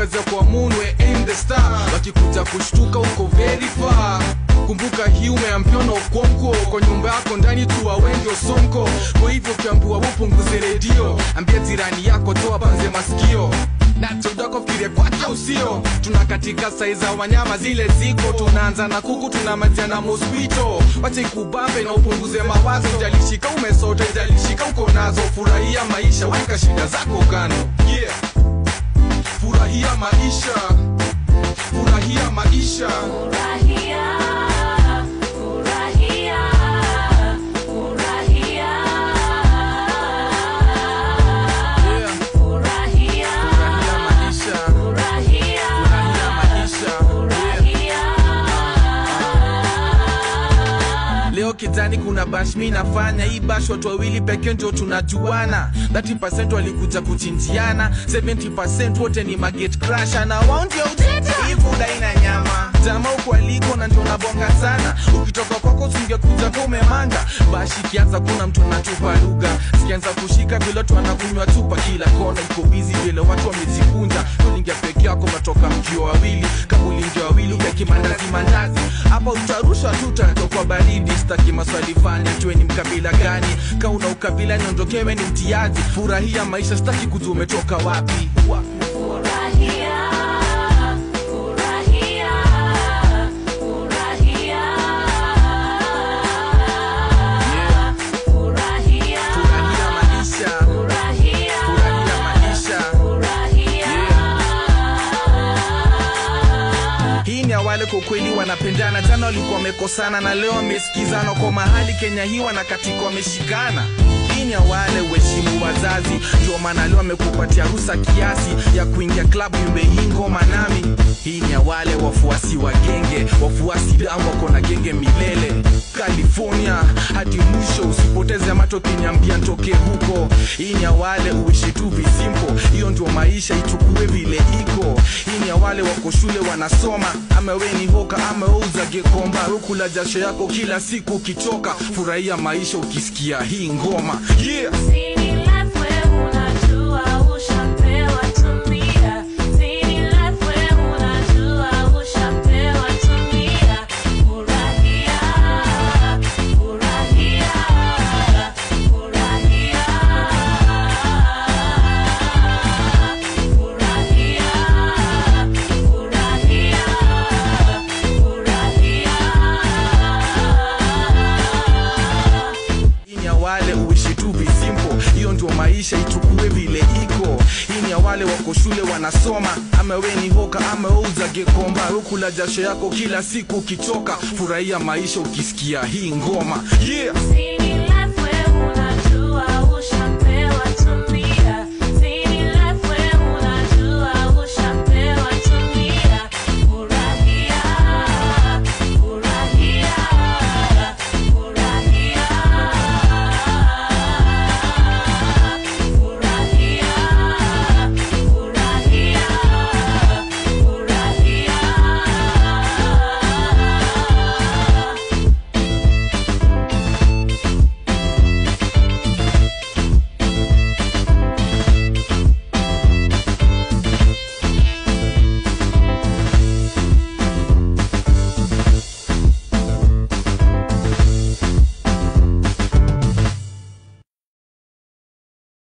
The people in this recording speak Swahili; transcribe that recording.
uweze kwa moon we aim the star wakikuja kushtuka uko very far kumbuka hii umeambiwa okonko kwa nyumba yako ndani tu wengi osonko kwa hivyo ukiambiwa upunguze redio ambia jirani yako toa banze masikio nachodakofkire kwake usio tuna katika sai za wanyama zile ziko tunaanza na kuku tunamalizia na mospito wache ikubambe na upunguze mawazo jalishika umesota jalishika uko nazo furahia maisha weka shida zako kando yeah. furahia maisha furahia maisha Furahia, furahia, furahia. yeah. Furahia, furahia maisha furahia, furahia maisha yeah. furahia. leo kitani kuna bash mi nafanya hii bash watu wawili pekee ndio tunajuana 30 walikuja kuchinjiana 70 wote ni maget crasher na wao ndio utete hii buda ina nyama jama huko aliko na ndio nabonga sana ukitoka kwako singekuja kwa umemanga bash ikianza kuna mtu anatupa lugha sikianza kushika vile watu wanakunywa chupa kila kona iko bizi vile watu wamejikunja tulingia peke yako matoka mkio wawili kama ulingia wawili ukaki mandazi mandazi hapa utarusha tu utatokwa baridi staki maswali fani tue ni mkabila gani ka una ukabila niondokewe ni mtiaji furahia maisha staki kujua umetoka wapi Furahia, furahia, furahia. Yeah. Furahia, furahia maisha furahia, furahia maisha furahia. hii ni awale kwa kweli wanapendana jana walikuwa wamekosana na leo wamesikizana kwa mahali kenya hii wanakatika wameshikana hii ni awale uheshimu wazazi ndio maana leo amekupatia rusa kiasi ya kuingia klabu yumbe hii ngoma nami hii ni awale wafuasi wa genge wafuasi damu wako na genge milele california hadi mwisho usipoteze mato kinyambia ntoke huko hii ni awale uishi tu visimpo hiyo ndio maisha ichukue vile iko hii ni awale wako shule wanasoma ama we ni hoka ama weuza gekomba rukula jasho yako kila siku ukichoka furahia maisha ukisikia hii ngoma yeah. Sini life we unajua ushapewa tumia. Sini life we unajua ushapewa tumia. Furahia, furahia, furahia. Furahia, furahia, furahia. hii ni ya wale uishi tu visimpo hiyo ndio maisha ichukue vile iko hii ni ya wale wako shule wanasoma ama we ni hoka ama weuza gekomba rukula jasho yako kila siku ukichoka furahia maisha ukisikia hii ngoma yeah. Sini